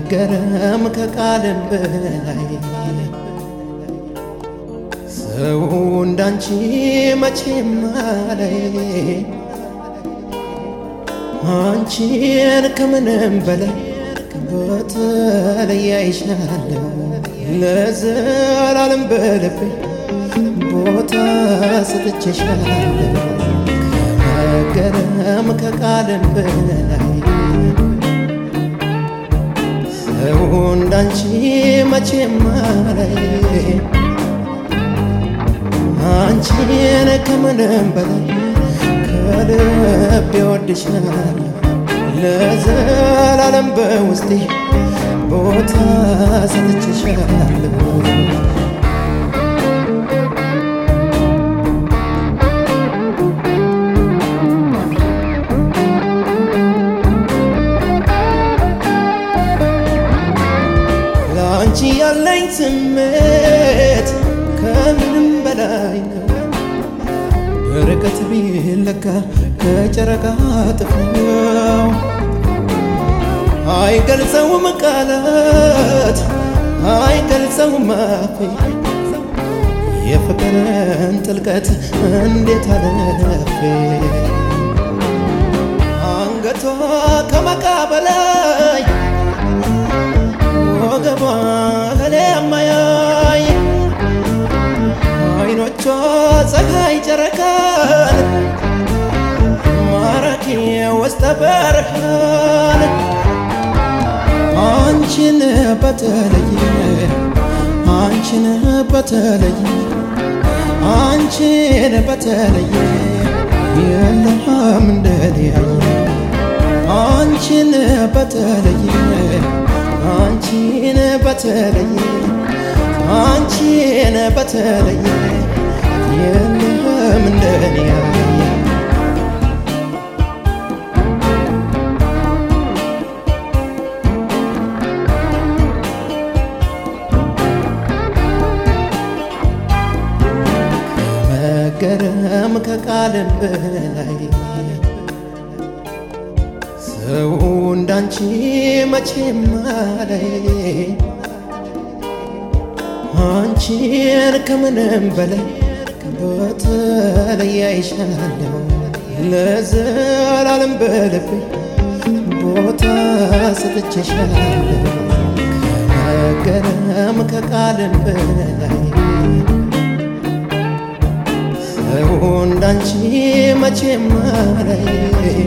መገረም ከቃልም በላይ ሰው እንዳንቺ መቼም አላይ አንቺን ከምንም በላይ በተለይ አይሻለሁ ለዘላለም በልቤ ቦታ ሰጥቼሻለሁ ከመገረም ከቃልም በላይ ሰው እንዳንቺ መቼም አላይ አንቺን ከምንም በላይ ከልብ ይወድሻል ለዘላለም በውስጤ ቦታ ሰጥቼሻለሁ ለአንቺ ያለኝ ስሜት ከምንም በላይ ነው ርቀት ቢለካ ከጨረቃ ጥፍው አይገልጸውም ቃላት አይገልጸውም አፌ የፍቅርን ጥልቀት እንዴት አለፌ አንገቷ ከመቃ በላይ ወገቧ ገሌ የማያይ አይኖቿ ፀሐይ ጨረቃን ማራኪ ውስጠ በርሃን አንቺን በተለየ አንቺን በተለየ አንቺን በተለየ የለም እንደሊያየ አንቺን በተለየ አንቺን በተለየ አንቺን በተለየ የለም እንደኔ ያየ ከመገረም ከቃልም በላይ ሰው እንዳንቺ መቼም አላይ አንቺን ከምንም በላይ በተለይ አይሻለሁ ለዘላለም በልቤ ቦታ ሰጥቼሻለሁ ከመገረም ከቃልም በላይ ሰው እንዳንቺ መቼም አላይ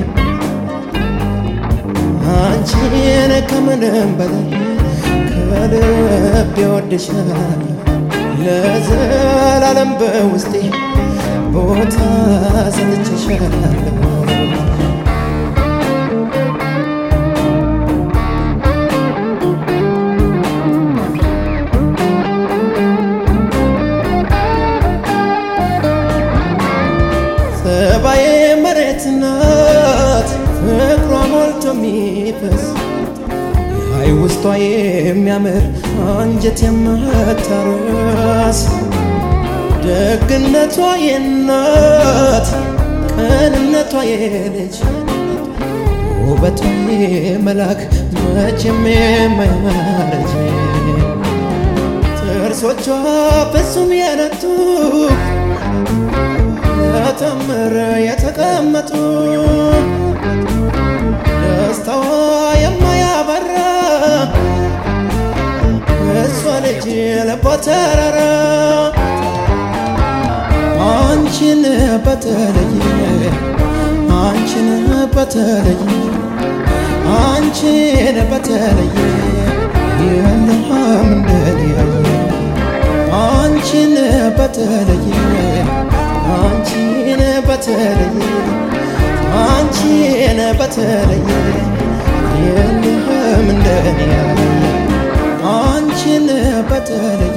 አንቺን ከምንም በላይ ከልብ ይወድሻል ለዘላለም በውስጤ ቦታ ሰጥቼሻለሁ ጸባዬ መሬት ናት ፍቅሯ ሞልቶ የሚፈስ አይ ውስጧ የሚያምር አንጀት የማታረስ ደግነቷ የናት ቅንነቷ የልጅ ውበቷ የመላክ መቼም የማያረጅ ጥርሶቿ ፍጹም የነቱ ለተምር የተቀመጡ ደስታዋ የማያበራ እሷ ልጅ ልቧ ተራራ አንቺን በተለየ አንቺን በተለየ አንቺን በተለየ የለም እንደሊያየ አንቺን በተለየ አንቺን በተለየ አንቺን በተለየ የለም እንደኔ ያለ አንቺን በተለየ